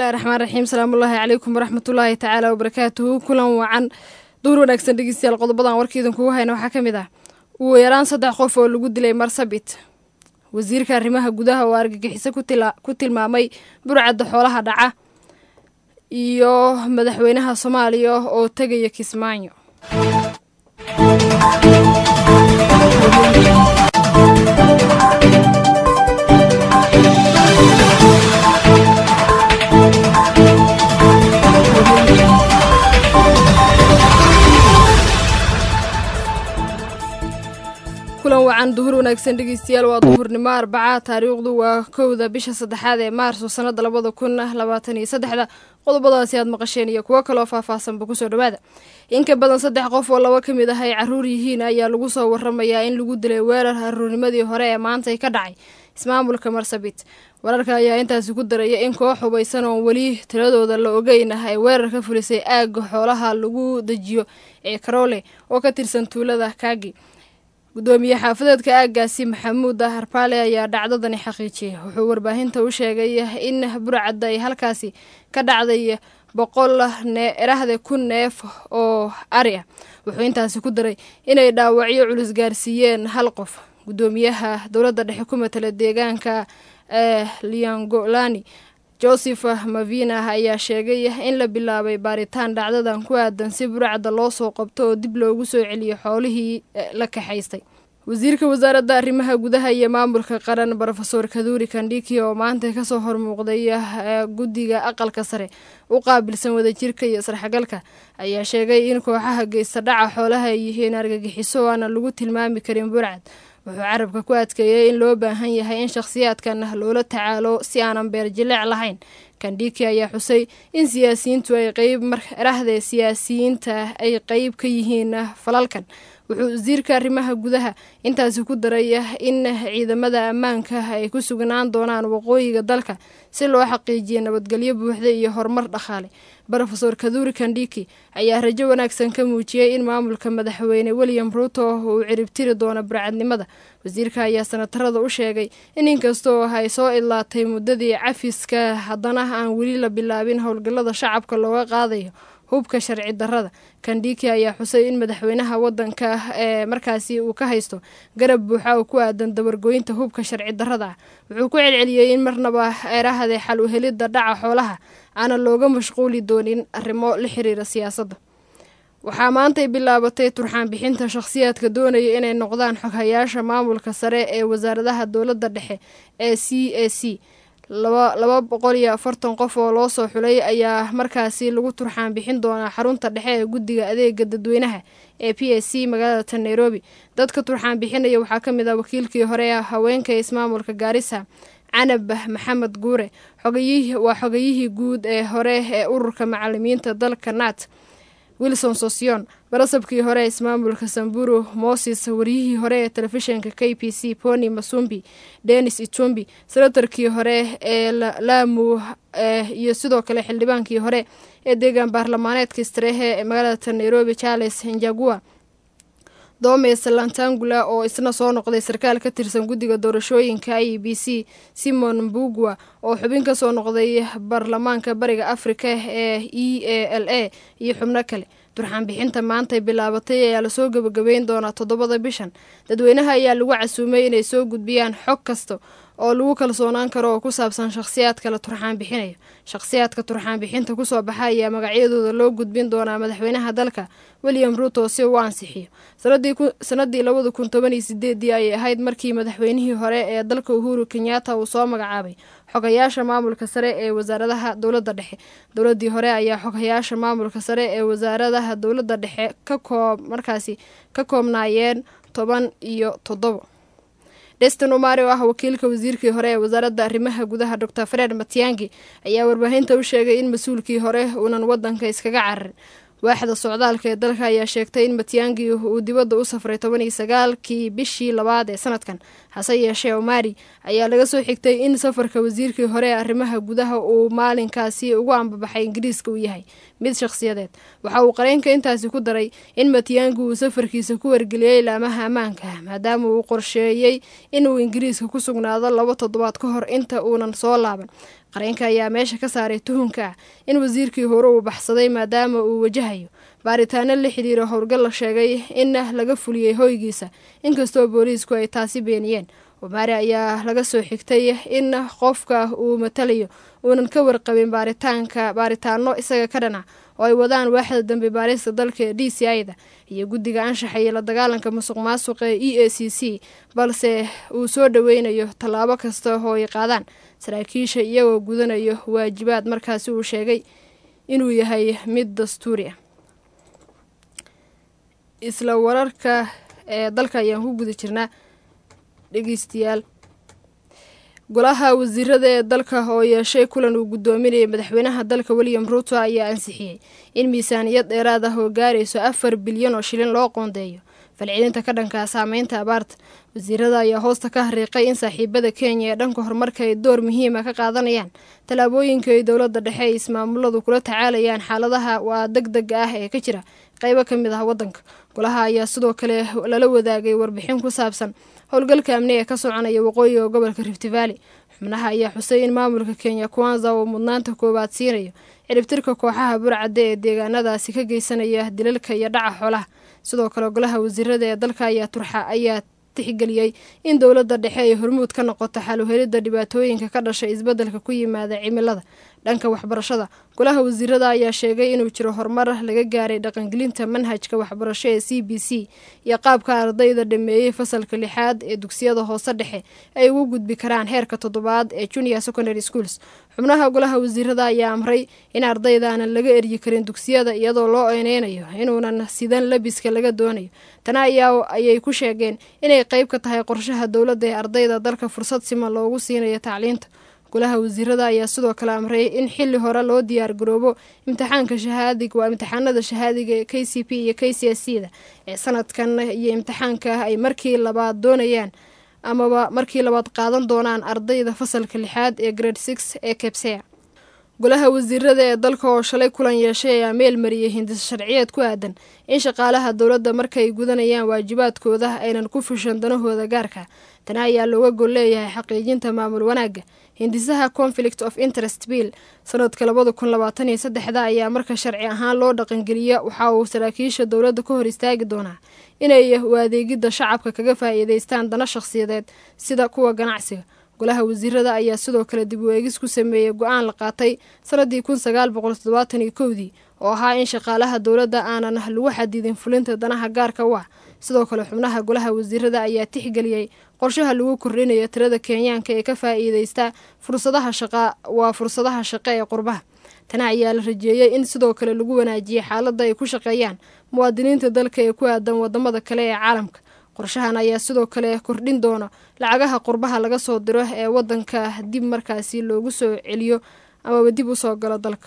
bismillahi raxmaan raxiim salaamullaahi calaykum waraxmatullaahi tacaala wabarakaatuhu kulan wacan duur wanaagsan dhegeystayaal qodobadan warkiidan kugu hayna waxaa ka mid ah ugu yaraan saddex qof oo lagu dilay marsabit wasiirka arrimaha gudaha oo argagixiso ku tilmaamay burcadda xoolaha dhaca iyo madaxweynaha soomaaliya oo tegaya kismaayo kulan wacan duhur wanaagsan dhegeystayaal waa duhurnimo arbaca taariikhdu waa kowda bisha saddexaad ee maarso sanada labada kun labaatan iyo saddexda qodobadaasi aad maqasheen iyo kuwo kaloo faahfaahsanba kusoo dhawaada in ka badan saddex qof oo laba ka mid ah ay caruur yihiin ayaa lagu soo waramayaa in lagu dilay weerar aruurnimadii hore ee maantay ka dhacay ismaamulka marsabit wararka ayaa intaasi ku daraya in koox hubaysan oon weli tiradooda la ogeyn ah ay weerar ka fulisay aagga xoolaha lagu dejiyo ee karoole oo ka tirsan tuulada kaagi gudoomiye xaafadeedka aaggaasi maxamuud harpaale ayaa dhacdadani xaqiijiyay wuxuu warbaahinta u sheegay in burcadda ay halkaasi ka dhacday boqol erahda kun neef oo ari ah wuxuu intaasi ku daray inay dhaawacyo culus gaarsiiyeen hal qof gudoomiyaha dowladda dhexe ku matala deegaanka ee liangolani joseph mavina ayaa sheegay in la bilaabay baaritaan dhacdadan ku aadan si burcadda loo soo qabto oo dib loogu soo celiyo xoolihii la kaxaystay wasiirka wasaaradda arrimaha gudaha iyo maamulka qaran rofeor kaduuri kandhiki oo maanta kasoo hormuuqday guddiga aqalka sare u qaabilsan wadajirka iyo sarxagalka ayaa sheegay in kooxaha geysta dhaca xoolaha ay yihiin argagixiso o aana lagu tilmaami karin burcad wuxuu carabka ku adkeeyey in loo baahan yahay in shakhsiyaadkan loola tacaalo si aanan beer jileec lahayn kandhiki ayaa xusay in siyaasiyiintu ay qeyb marahde siyaasiyiinta ay qeyb ka yihiin falalkan wuxuu wasiirka arrimaha gudaha intaasi ku daray in ciidamada ammaanka ay ku sugnaan doonaan waqooyiga dalka si loo xaqiijiyo nabadgelyo buuxda iyo horumar dhaqaale rofeor kaduuri kandhiki ayaa rajo wanaagsan ka muujiyey in maamulka madaxweyne william ruuto uu ciribtiri doono burcadnimada wasiirka ayaa sanatarada u sheegay in inkastoo ay soo idlaatay muddadii cafiska haddana aan weli la bilaabin howlgallada shacabka looga qaadayo hubka sharci darrada kandhiki ayaa xusay in madaxweynaha wadanka ee markaasi uu ka haysto garab buuxa oo ku aadan dabargoynta hubka sharci darrada ah wuxuu ku celceliyey in marnaba eerahade xal u helidda dhaca xoolaha aanan looga mashquuli doonin arrimo la xiriira siyaasadda waxaa maantay bilaabatay turxaan bixinta shakhsiyaadka doonaya inay noqdaan xoghayaasha maamulka sare ee wasaaradaha dowladda dhexe ee c a c laba boqol iyo afartan qof oo loo soo xulay ayaa markaasi lagu turxaan bixin doonaa xarunta dhexe ee guddiga adeega dadweynaha ee p s c magaalada nairobi dadka turxaan bixinaya waxaa ka mid ah wakiilkii hore ee haweenka ismaamulka gaarisa canab maxamed guure waa xogayihii guud ee hore ee ururka macalimiinta dalka nat wilson sosion barasabkii hore ee ismaamulka samburu moses waryihii hore ee telefishinka k p c pony masumbi denis itumbi senatarkii hore ee laamu iyo sidoo kale xildhibaankii hore ee deegaan baarlamaaneedka istrehe ee magaalada nairobi charles njagua doomes lantangula oo isna soo noqday sarkaal ka tirsan guddiga doorashooyinka i b c simon mbugwa oo xubin ka soo noqday baarlamaanka bariga afrika ee e a l a iyo xubno kale turxaan bixinta maantay bilaabatay ayaa lasoo gebagabeyn doonaa toddobada bishan dadweynaha ayaa lagu casuumay inay soo gudbiyaan xog kasta oo lagu kalsoonaan karo oo ku saabsan shakhsiyaadka la turxaan bixinayo shakhsiyaadka turxaan bixinta kusoo baxa ayaa magacyadooda loo gudbin doonaa madaxweynaha dalka william ruuto si uu ansixiyo sanadii labada kun toban iyo sideedii ayay ahayd markii madaxweynihii hore ee dalka uhuru kenyatta uu soo magacaabay xogayaasha maamulka sare ee wasaaradaha dowladda dhexe dowladii hore ayaa xogayaasha maamulka sare ee wasaaradaha dowladda dhexe ka koob markaasi ka koobnaayeen toban iyo toddobo destin umari oo ah wakiilka wasiirkii hore ee wasaaradda arrimaha gudaha dor fred matiangi ayaa warbaahinta u sheegay in mas-uulkii hore uunan wadanka iskaga cararin waaxda socdaalka ee dalka ayaa sheegtay in matiangi uu dibadda u safray toban iyo sagaalkii bishii labaad ee sanadkan hase yeeshee omari ayaa laga soo xigtay in safarka wasiirkii hore ee arrimaha gudaha uu maalinkaasi ugu ambabaxay ingiriiska uu yahay mid shakhsiyadeed waxa uu qareenka intaasi ku daray in matiyaangu uu safarkiisa ku wargeliyey ilaamaha ammaanka maadaama uu qorsheeyey inuu ingiriiska ku sugnaado laba toddobaad ka hor inta uunan soo laaban qareenka ayaa meesha ka saaray tuhunka ah in wasiirkii hore uu baxsaday maadaama uu wajahayo baaritaano la xidhiiro howlgal la sheegay in laga fuliyey hoygiisa inkastoo booliisku ay taasi beeniyeen omari ayaa laga soo xigtay in qofka uu matalayo uunan ka warqabin baaritaanka baaritaano isaga ka dhanac oo ay wadaan waaxda dambe baarista dalka ee d c i-da iyo guddiga anshaxa iyo la dagaalanka musuq maasuqa ee e a c c balse uu soo dhoweynayo tallaabo kasta oo ay qaadaan saraakiisha iyagoo gudanayo waajibaad markaasi uu sheegay inuu yahay mid dastuuri ah isla wararka ee dalka ayaan ku guda jirnaa dhegeystayaal golaha wasiirada ee dalka oo yeeshay kulan uu guddoominayay madaxweynaha dalka william ruuto ayaa ansixiyey in miisaaniyad dheeraad ah oo gaarayso afar bilyan oo shilin loo qoondeeyo falcelinta ka dhankaa saameynta abaarta wasiirada ayaa hoosta ka hariiqay in saaxiibada kenya ee dhanka horumarka ay door muhiima ka qaadanayaan tallaabooyinka ay dowladda dhexe ay ismaamuladu kula tacaalayaan xaaladaha waa deg dega ah ee ka jira qaybo ka mid ah waddanka golaha ayaa sidoo kale lala wadaagay warbixin ku saabsan howlgalka amni ee ka soconaya waqooyiga gobolka rift valley xubnaha ayaa xusay in maamulka kenya kwanza uu mudnaanta koowaad siinayo ciribtirka kooxaha burcadda ee deegaanadaasi ka geysanaya dilalka iyo dhaca xoolaha sidoo kale golaha wasiirada ee dalka ayaa turxa ayaa tixgeliyey in dowladda dhexe ay hormuud ka noqoto xaluhelidda dhibaatooyinka ka dhashay isbeddelka ku yimaada cimilada dhanka waxbarashada golaha wasiirada ayaa sheegay inuu jiro horumar laga gaaray dhaqangelinta manhajka waxbarasho ee c b c iyo qaabka ardayda dhameeyey fasalka lixaad ee dugsiyada hoose dhexe ay ugu gudbi karaan heerka toddobaad ee junior secondary schools xubnaha golaha wasiirada ayaa amray in ardaydaaanan laga eryi karin dugsiyada iyadoo loo eyneynayo inuunan sidan labiska laga doonayo tana ayaa ayay ku sheegeen inay qayb ka tahay qorshaha dowladda ee ardayda dalka fursad siman loogu siinayo tacliinta golaha wasiirada ayaa sidoo kale amray in xili hore loo diyaar garoobo imtixaanka shahaadig waa imtixaanada shahaadiga ee k c p iyo k c s c da ee sanadkan iyo imtixaanka ay markii labaad doonayaan amaba markii labaad qaadan doonaan ardayda fasalka lixaad ee grade six ee kebsea golaha wasiirada ee dalka oo shalay kulan yeeshay ayaa meel mariyay hindis sharciyeed ku aadan in shaqaalaha dowladda markay gudanayaan waajibaadkooda aynan ku fushan danahooda gaarka tana ayaa looga gol leeyahay xaqiijinta maamul wanaagga hindisaha conflict of interest bill sanadka labada kun labaatan iyo saddexda ayaa marka sharci ahaan loo dhaqangeliya waxa uu saraakiisha dowladda ka hor istaagi doonaa inay u adeegidda shacabka kaga faa'iidaystaan dana shakhsiyadeed sida kuwa ganacsiga golaha wasiirada ayaa sidoo kale dib u eegis ku sameeyey go-aan la qaatay sanadii kun sagaal boqol toddobaatan iyo kowdii oo ahaa in shaqaalaha dowladda aanan lagu xadidin fulinta danaha gaarka u ah sidoo kale xubnaha golaha wasiirada ayaa tixgeliyey qorshaha lagu kordhinayo tirada kenyaanka ee ka faa'iideysta fursadaha shaqa waa fursadaha shaqo ee qurbaha tana ayaa la rajeeyey in sidoo kale lagu wanaajiyey xaaladda ay ku shaqeeyaan muwaadiniinta dalka ee ku aadan wadamada kale ee caalamka qorshahan ayaa sidoo kale kordhin doona lacagaha qurbaha laga soo diro ee wadanka dib markaasi loogu soo celiyo amaba dib usoo galo dalka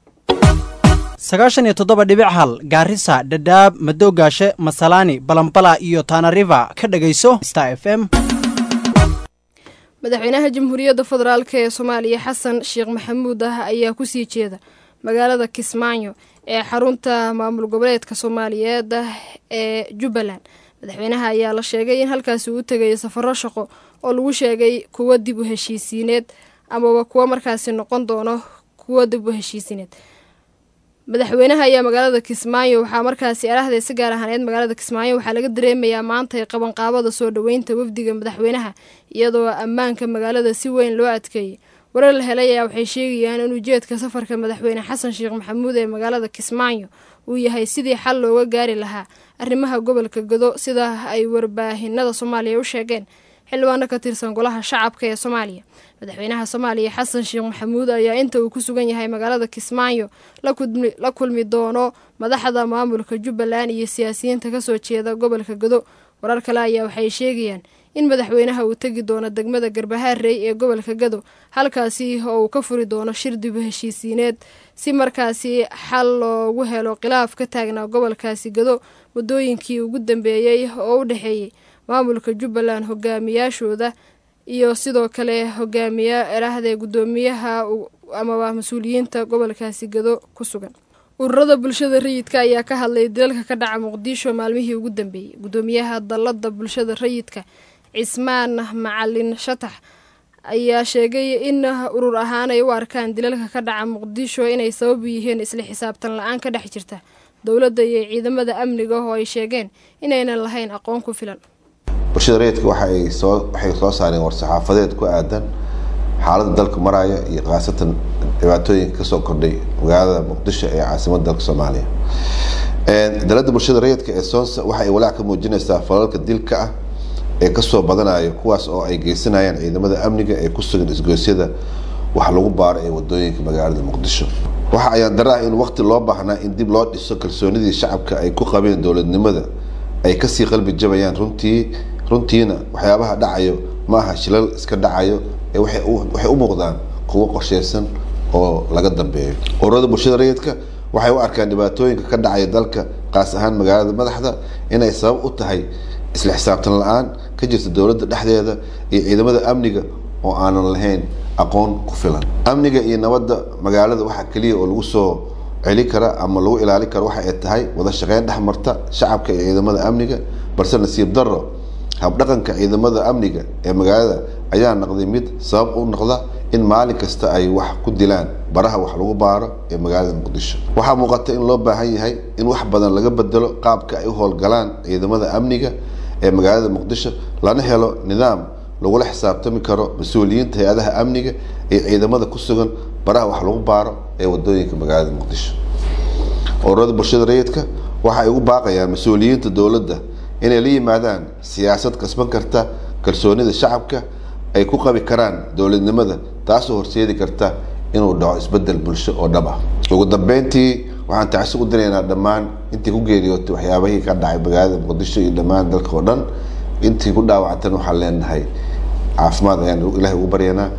sagaashan iyo toddoba dhibic hal gaarisa dhadhaab madoogaashe masalaani balambala iyo tanariva ka dhegayso star f m madaxweynaha jamhuuriyadda federaalk ee soomaaliya xasan sheekh maxamuud ah ayaa kusii jeeda magaalada kismaayo ee xarunta maamul goboleedka soomaaliyeed ee jubbaland madaxweynaha ayaa la sheegay in halkaasi uu tegayo safaro shaqo oo lagu sheegay kuwo dib u heshiisiineed amaba kuwo markaasi noqon doono kuwo dib u heshiisiineed madaxweynaha ayaa magaalada kismaayo waxaa markaasi arahda si gaar ahaaneed magaalada kismaayo waxaa laga dareemayaa maanta qabanqaabada soo dhoweynta wafdiga madaxweynaha iyadoo ammaanka magaalada si weyn loo adkeeyey warar la helay ayaa waxay sheegayaan in ujeedka safarka madaxweyne xasan sheekh maxamuud ee magaalada kismaayo uu yahay sidii xal looga gaari lahaa arrimaha gobolka godo sida ay warbaahinada soomaaliya u sheegeen xildhibaano ka tirsan golaha shacabka ee soomaaliya madaxweynaha soomaaliya xasan sheekh maxamuud ayaa inta uu ku sugan yahay magaalada kismaayo la kulmi doono madaxda maamulka jubbaland iyo siyaasiyiinta kasoo jeeda gobolka godo warar kale ayaa waxay sheegayaan in madaxweynaha uu tegi doono degmada garbahaarey ee gobolka gado halkaasi oo uu ka furi doono shir dibu heshiisiineed si markaasi xal loogu helo khilaaf ka taagnaa gobolkaasi gado waddooyinkii ugu dambeeyey oo u dhexeeyey maamulka jubbaland hogaamiyaashooda iyo sidoo kale hogaamiya erahdee guddoomiyaha amaba mas-uuliyiinta gobolkaasi gado ku sugan ururada bulshada rayidka ayaa ka hadlay dilalka ka dhaca muqdisho maalmihii ugu dambeeyey guddoomiyaha dallada bulshada rayidka cismaan macalin shatax ayaa sheegay in urur ahaan ay u arkaan dilalka ka dhaca muqdisho inay sabab yihiin isla xisaabtan la-aan ka dhex jirta dowladda iyo ciidamada amniga oo ay sheegeen inaynan lahayn aqoon ku filan bulshada rayidka waxay soo waxay soo saareen war-saxaafadeed ku aadan xaaladda dalka maraya iyo khaasatan dhibaatooyinka kasoo kordhay magaalada muqdisho ee caasimada dalka soomaaliya dalada bulshada rayidka ee soonsa waxa ay walaac ka muujinaysaa falalka dilka ah ee kasoo badanayo kuwaas oo ay geysanayaan ciidamada amniga ee ku sugan isgoysyada wax lagu baaro ee wadooyinka magaalada muqdisho waxa ayaan dara ah in waqti loo baahnaa in dib loo dhiso kalsoonidii shacabka ay ku qabeen dowladnimada ay kasii qalbi jabayaan runtii runtiina waxyaabaha dhacayo maaha shilal iska dhacayo ee waxay u muuqdaan kuwo qorsheysan oo laga dambeeyo ururada bulshada rayidka waxay u arkaan dhibaatooyinka ka dhacaya dalka qaas ahaan magaalada madaxda inay sabab u tahay isla xisaabtan la-aan ka jirta dowladda dhexdeeda iyo ciidamada amniga oo aanan lahayn aqoon ku filan amniga iyo nabadda magaalada waxaa keliya oo lagu soo celi kara ama lagu ilaali karo waxa ay tahay wada shaqeyn dhex marta shacabka iyo ciidamada amniga balse nasiib darro habdhaqanka ciidamada amniga ee magaalada ayaa noqday mid sabab u noqda in maalin kasta ay wax ku dilaan baraha wax lagu baaro ee magaalada muqdisho waxaa muuqata in loo baahan yahay in wax badan laga bedelo qaabka ay u howlgalaan ciidamada amniga ee magaalada muqdisho lana helo nidaam lagula xisaabtami karo mas-uuliyiinta hay-adaha amniga iyo ciidamada ku sugan baraha wax lagu baaro ee wadooyinka magaalada muqdisho ururada bulshada rayidka waxa ay ugu baaqayaan mas-uuliyiinta dowladda inay la yimaadaan siyaasad kasban karta kalsoonida shacabka ay ku qabi karaan dowladnimada taasoo horseedi karta inuu dhaco isbedel bulsho oo dhab ah ugu dambeyntii waxaan tacsi u diraynaa dhammaan intii ku geeriyootay waxyaabahii ka dhacay magaalada muqdisho iyo dhammaan dalka oo dhan intii ku dhaawactan waxaan leenahay caafimaad ayaan ilahay ugu baryanaa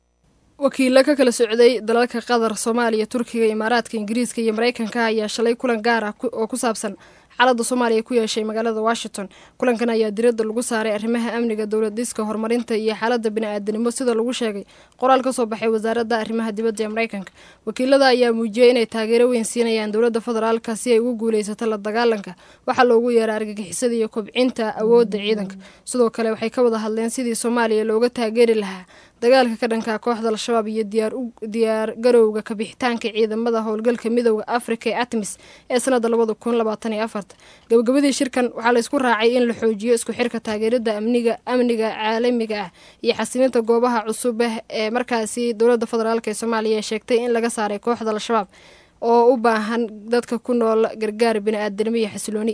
wakiilo ka kala socday dalalka qatar soomaaliya turkiga imaaraadka ingiriiska iyo mareykanka ayaa shalay kulan gaar ah oo ku saabsan xaaladda soomaaliya ku yeeshay magaalada washington kulankan ayaa diradda lagu saaray arrimaha amniga dowlad dhiska horumarinta iyo xaaladda bini-aadanimo sida lagu sheegay qoraal ka soo baxay wasaaradda arrimaha dibadda ee mareykanka wakiilada ayaa muujiyey inay taageero weyn siinayaan dowladda federaalka si ay ugu guuleysato la dagaalanka waxaa loogu yeeray argagixisada iyo kobcinta awoodda ciidanka sidoo kale waxay ka wada hadleen sidii soomaaliya looga taageeri lahaa dagaalka ka dhanka kooxda al-shabaab iyo diyaar garowga kabixitaanka ciidamada howlgalka midooda afrika ee atmis ee sanada labada kun labaatan iyo afarta gabagabadii shirkan waxaa laysku raacay in la xoojiyo isku xirka taageerada amniga amniga caalamiga ah iyo xasilinta goobaha cusub ah ee markaasi dowlada federaalk ee soomaaliya sheegtay in laga saaray kooxda al-shabaab oo u baahan dadka ku nool gargaar bini-aadanimo iyo xasilooni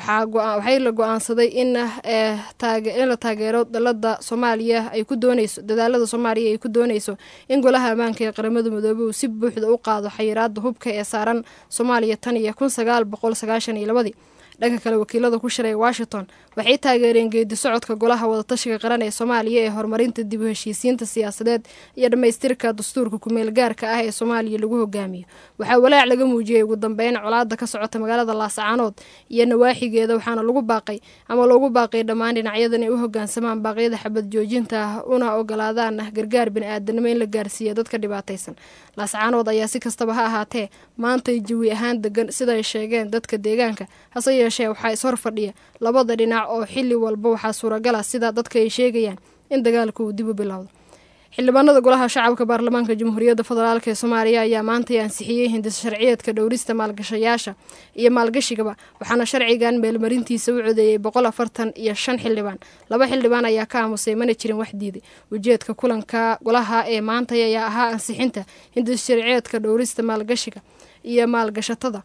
waxay la go-aansaday in in la taageero dalada soomaaliya ay ku dooneyso dadaalada soomaaliya ay ku dooneyso in golaha ammaanka ee qaramada midoobey uu si buuxda u qaado xayiraada hubka ee saaran soomaaliya tan iyo kun sagaal boqol sagaashan iyo labadii dhanka kale wakiilada ku shiray washington waxay taageereen geedi socodka golaha wadatashiga qaran ee soomaaliya ee horumarinta dib u heshiisiinta siyaasadeed iyo dhammaystirka dastuurka kumeel gaarka ah ee soomaaliya lagu hogaamiyo waxaa walaac laga muujiyey ugu dambeyn colaada ka socota magaalada laascaanood iyo nawaaxigeeda waxaana lagu baaqay ama loogu baaqay dhammaan dhinacyadan ay u hogaansamaan baaqyada xabad joojinta ah una ogolaadaan gargaar bini-aadanimo in la gaarsiiya dadka dhibaataysan laascaanood ayaa si kastaba ha ahaatee maantay jawi ahaan degan sidaay sheegeen dadka deegaanka hase yeeshee waxaa ishor fadhiya labada dhinac oo xili walba waxaa suuragala sida dadka ay sheegayaan in dagaalka uu dib u bilowdo xildhibaanada golaha shacabka baarlamaanka jamhuuriyadda federaalk ee soomaaliya ayaa maantay ansixiyey hindis sharciyeedka dhowrista maalgashayaasha iyo maalgashigaba waxaana sharcigan meelmarintiisa u codeeyey boqol afartan iyo shan xildhibaan laba xildhibaan ayaa ka aamusay mana jirin wax diiday ujeedka kulanka golaha ee maantay ayaa ahaa ansixinta hindis sharciyeedka dhowrista maalgashiga iyo maalgashatada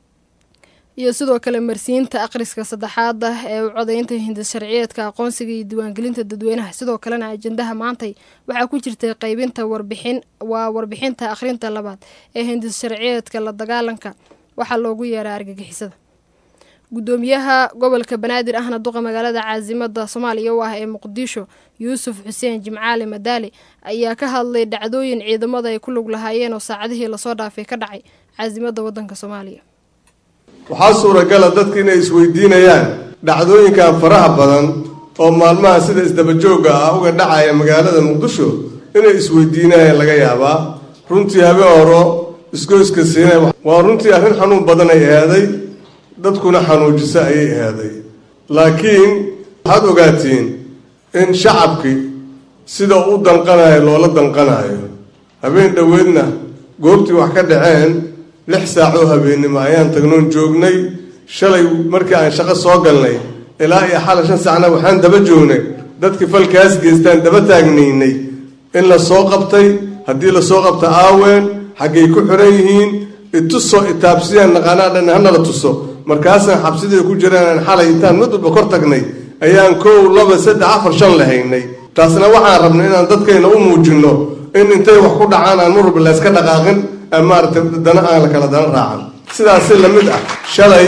iyo sidoo kale marsiinta akhriska saddexaad ah ee u codeynta hindis sharciyeedka aqoonsiga iyo diiwaangelinta dadweynaha sidoo kalena ajendaha maantay waxaa ku jirtay qeybinta warbixin waa warbixinta akhrinta labaad ee hindis sharciyeedka la dagaalanka waxaa loogu yeeraa argagixisada gudoomiyaha gobolka banaadir ahna duqa magaalada caasimada soomaaliya u ah ee muqdisho yuusuf xuseen jimcaali madaali ayaa ka hadlay dhacdooyin ciidamada ay ku lug lahaayeen oo saacadihii lasoo dhaafay ka dhacay caasimada wadanka soomaaliya waxaa suuragala dadka inay isweydiinayaan dhacdooyinkan faraha badan oo maalmaha sida isdabajooga ah uga dhacaya magaalada muqdisho inay isweydiinayaan laga yaabaa runtii habeen horo isgoyska siinay waa runtii arrin xanuun badan ay eeday dadkuna xanuujisa ayay eeday laakiin waxaad ogaatiin in shacabkii sida u danqanayo loola danqanayo habeen dhoweedna goobtii wax ka dhaceen lix saac oo habeennimo ayaan tagnoon joognay shalay markii aan shaqo soo galnay ilaa iyo xala shan saacna waxaan daba joognay dadkii falkaas geystaan daba taagnaynay in la soo qabtay haddii lasoo qabta aaween xaggay ku xiran yihiin itusoo itaabsiyaan naqaanaa dhan hanala tuso markaasaan xabsidii ku jiraan xalay intaan mid walba kor tagnay ayaan kow laba saddex afar shan lahaynay taasna waxaan rabnay inaan dadkayna u muujinno in intay wax ku dhacaan aan mar walba layska dhaqaaqin maaragtay dana aan la kala dana raacan sidaasi lamid ah shalay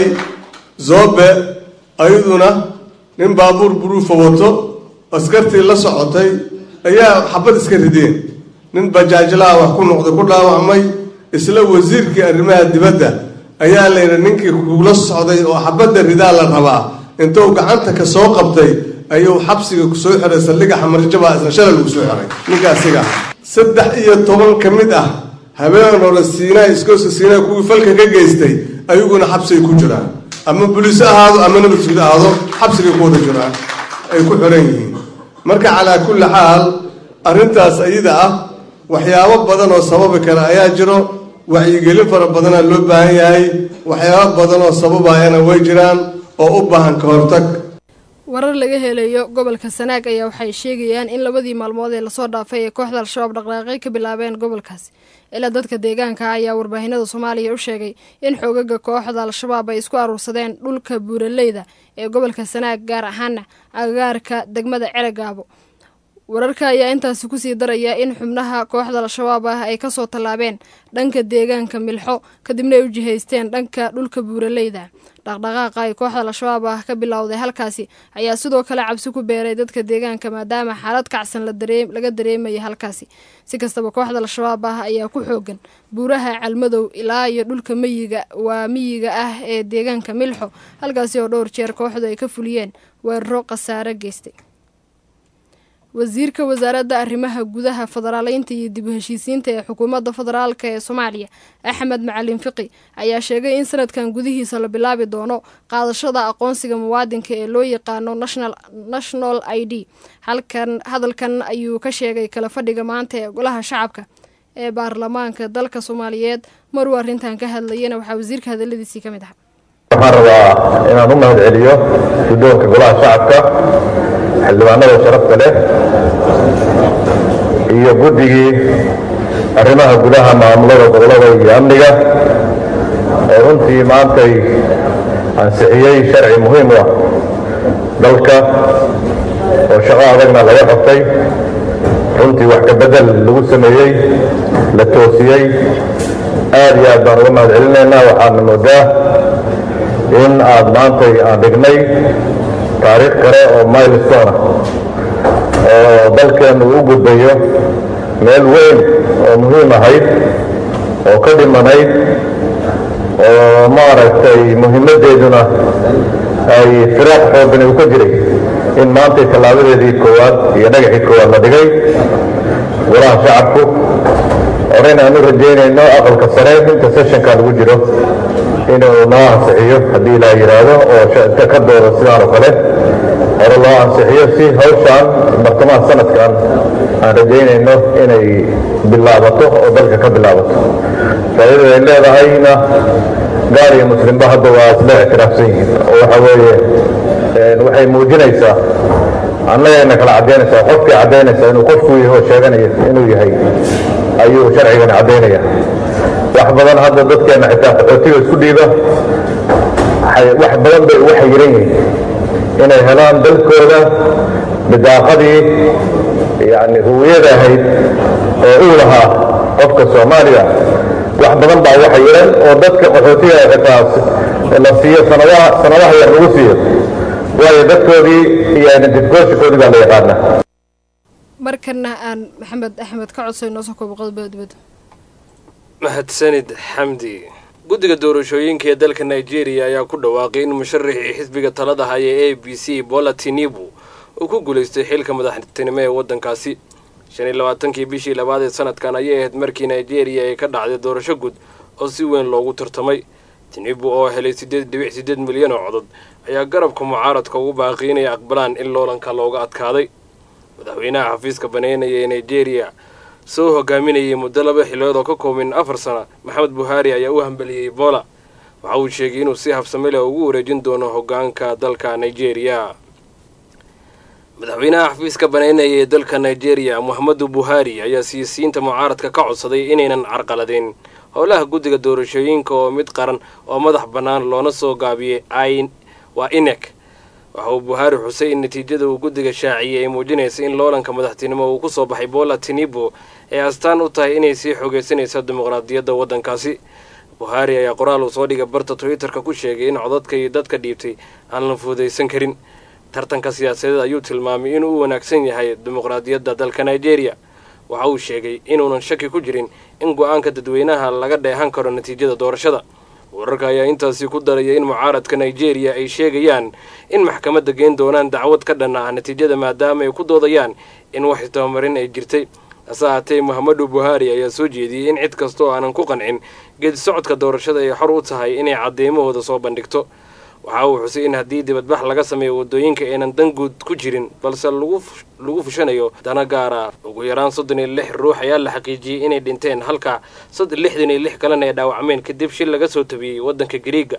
zoobe ayaduna nin baabuur buruufa wato askartii la socotay ayaa xabad iska rideen nin bajaajlaha wax ku noqday ku dhaawacmay isla wasiirkii arrimaha dibadda ayaa layidhi ninkii kula socday oo xabadda ridaa la rabaa intuu gacanta ka soo qabtay ayuu xabsiga kusoo xiray saldhiga xamarjabaa isna shalay lagu soo xiray ninkaasiga saddex iyo toban ka mid ah habeen hore siinaa iskooska siinaa kuwii falka ka geystay ayaguna xabsigay ku jiraan ama buliis ahaado ama nabadsuud ahaado xabsigay ku wada jiraan ay ku xiran yihiin marka calaa kulli xaal arrintaas ayada ah waxyaabo badan oo sababi kale ayaa jiro wacyigelin fara badanaa loo baahan yahay waxyaabo badan oo sababayana way jiraan oo u baahan ka hortag warar laga helayo gobolka sanaag ayaa waxay sheegayaan in labadii maalmood ee lasoo dhaafay ee kooxda al-shabaab dhaqdhaaqay ka bilaabeen gobolkaasi ilaa dadka deegaanka ayaa warbaahinada soomaaliya u sheegay in xoogaga kooxda al-shabaab ay isku aruursadeen dhulka buuraleyda ee gobolka sanaag gaar ahaana agagaarka degmada ceragaabo wararka ayaa intaasi kusii daraya in xubnaha kooxda al-shabaab ah ay kasoo tallaabeen dhanka deegaanka milxo kadibna ay u jihaysteen dhanka dhulka buuraleyda dhaqdhaqaaqa ay kooxda al-shabaab ah ka bilowday halkaasi ayaa sidoo kale cabsi ku beeray dadka deegaanka maadaama xaalad kacsan laga dareemaya halkaasi si kastaba kooxda al-shabaab ah ayaa ku xoogan buuraha calmadow ilaa iyo dhulka miyiga waa miyiga ah ee deegaanka milxo halkaasi oo dhowr jeer kooxdu ay ka fuliyeen weeraro khasaare geystay wasiirka wasaaradda arrimaha gudaha federaaleynta iyo dib u heshiisiinta ee xukuumadda federaalka ee soomaaliya axmed macalin fiqi ayaa sheegay in sanadkan gudihiisa la bilaabi doono qaadashada aqoonsiga muwaadinka ee loo yaqaano national i d halkan hadalkan ayuu ka sheegay kala fadhiga maanta ee golaha shacabka ee baarlamaanka dalka soomaaliyeed maruu arrintan ka hadlayana waxaa wasiirka hadaladiisii ka mid ahaa waxaan rabaa inaan u mahad celiyo guddoonka golaha shacabka xildhibaanada sharafta leh iyo guddigii arrimaha gudaha maamulada gobolada iyo amniga oo runtii maantay ansixiyey sharci muhiim u ah dalka oo shaqo adagna laga qabtay runtii wax ka bedel lagu sameeyey la toosiyey aad iyo aad baan uga mahad celinaynaa waxaana moodaa in aad maantay aan dhignay taariikh kale oo milestone ah oo dalkeennu u gudbayo meel weyn oo muhiim ahayd oo ka dhimanayd oo maaragtay muhiimaddeeduna ay firaaq xoogani uu ka jiray in maantay tallaabadeedii koowaad iyo dhagaxii koowaad la dhigay golaha shacabku horeyna aan u rajaynayno aqalka sare inta sessionka lagu jiro inuu noo ansixiyo haddii ilaa yidhaahdo oo ka doodo sidaan oo kale hore loo ansixiyo si hawshaan bartamaha sanadkan aan rajaynayno inay bilaabato oo dalka ka bilaabato faa'iidada ay leedahayna gaal iyo muslimba hadda waa isla ictiraafsan yihiin oo waxa weeye waxay muujinaysaa annagayna kala caddaynaysaa qofkii caddaynaysaa inuu qofku yahay oo sheeganaya inuu yahay ayuu sharcigani caddaynaya wax badan hadda dadkeenna xitaa qaxootiga isku dhiiba wax badan bay ugu xayiran yihiin inay helaan dalkooda bidaaqadii yani huwiyada ahayd oo uu lahaa qofka soomaaliya wax badan baa ugu xayiran oo dadka qaxootiga xitaa la siiyo sanadaha sanadaha yar lagu siiyo waayo dadkoodii iyo identificationkoodii baa la yaqaanaa markana aan maxamed axmed ka codsay noo soo koobo qodobada dibadda mahadsanid xamdi guddiga doorashooyinka ee dalka nigeria ayaa ku dhawaaqay in musharaxii xisbiga talada haya a b c bola tinibu uu ku guulaystay xilka madaxtinimo ee waddankaasi shan iyo labaatankii bishii labaad ee sanadkan ayay ahayd markii nigeria ay ka dhacday doorasho guud oo si weyn loogu tartamay tinibu oo helay siddeed dhibic siddeed milyan oo codod ayaa garabka mucaaradka ugu baaqiyay inay aqbalaan in loolanka looga adkaaday madaxweynaha xafiiska baneynaya ee nigeria soo hogaaminayay muddo laba xilood oo ka kooban afar sana maxamed buhaari ayaa u hambeliyey ebola waxa uu sheegay inuu si habsame leh ugu wareejin doono hoggaanka dalka nigeria madaxweynaha xafiiska baneynaya ee dalka nigeria mohamedu buhaari ayaa siyaasiyiinta mucaaradka ka codsaday inaynan carqaladeen howlaha guddiga doorashooyinka oo mid qaran oo madax bannaan loona soo gaabiyey waa inek waxa uu buhaari xusay in natiijada uu guddiga shaaciyey ay muujinaysa in loolanka madaxtinimo uu ku soo baxay bola tinibo ee astaan u tahay inay sii xoogaysanaysa dimuqraadiyadda waddankaasi buhaari ayaa qoraal uu soo dhigay barta twitter-ka ku sheegay in codadka iyo dadka dhiibtay aan la fuudaysan karin tartanka siyaasadeed ayuu tilmaamay inuu u wanaagsan yahay dimuqraadiyadda dalka nigeria waxa uu sheegay inuunan shaki ku jirin in go-aanka dadweynaha laga dheehan karo natiijada doorashada wararka ayaa intaasi ku daraya in mucaaradka nigeria ay sheegayaan in maxkamadda geen doonaan dacwad ka dhan ah natiijada maadaama ay ku doodayaan in wax istabamarin ay jirtay hase ahaatee mohamedu buhaari ayaa soo jeediyey in cid kasta oo aanan ku qancin geedi socodka doorashada ay xor u tahay inay caddeymahooda soo bandhigto waxa uu xusay in haddii dibadbax laga sameeyo waddooyinka aynan dan guud ku jirin balse lagu fushanayo dana gaara ugu yaraan soddon iyo lix ruux ayaa la xaqiijiyey inay dhinteen halka lixdan iyo lix kalena ay dhaawacmeen kadib shil laga soo tabiyey waddanka gariiga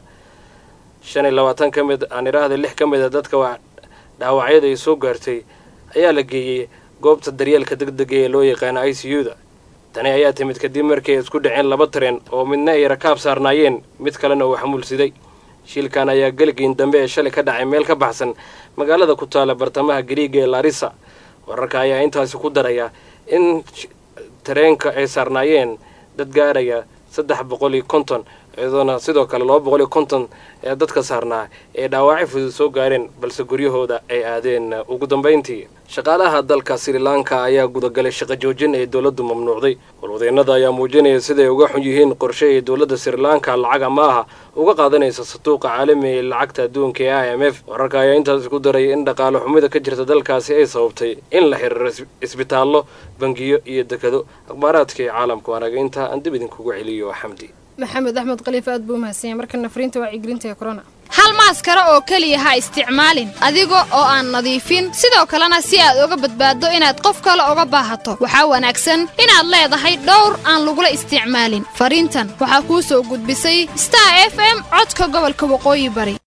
shan iyo labaatan ka mid aan idhaahda lix ka mid a dadka dhaawacyada ay soo gaartay ayaa la geeyey goobta daryeelka deg dega ee loo yaqaano i c u da tani ayaa timid kadib markii ay isku dhaceen laba tareen oo midna ay rakaab saarnaayeen mid kalena uu xamuulsiday shilkan ayaa geligiin dambe ee shalay ka dhacay meel ka baxsan magaalada ku taala bartamaha gariiga ee larisa wararka ayaa intaasi ku daraya in tareenka ay saarnaayeen dad gaaraya saddex boqol iyo konton iyadoona sidoo kale laba boqol iyo konton ee dadka saarnaa ee dhaawacyo fudud soo gaareen balse guryahooda ay aadeen ugu dambayntii shaqaalaha dalka sri lanka ayaa gudagalay shaqo joojin ee dowladdu mamnuucday walwadeennada ayaa muujinaya siday uga xun yihiin qorshe ay dowladda sri lanka lacag ama aha uga qaadanaysa satuuqa caalamiga ee lacagta adduunka ee i m f wararka ayaa intaasi ku daraya in dhaqaale xumida ka jirta dalkaasi ay sababtay in la xiriiro isbitaallo bangiyo iyo dekado akhbaaraadkii caalamku anaga intaa aan dib idinkugu celiyo xamdi maxamed axmed khaliif aad buu umahadsanya markana fariinta wacyigelinta ee korona hal maaskaro oo keliya ha isticmaalin adiga oo aan nadiifin sidoo kalena si aad uga badbaaddo inaad qof kale uga baahato waxaa wanaagsan inaad leedahay dhowr aan lagula isticmaalin fariintan waxaa kuu soo gudbisay star f m codka gobolka waqooyi bari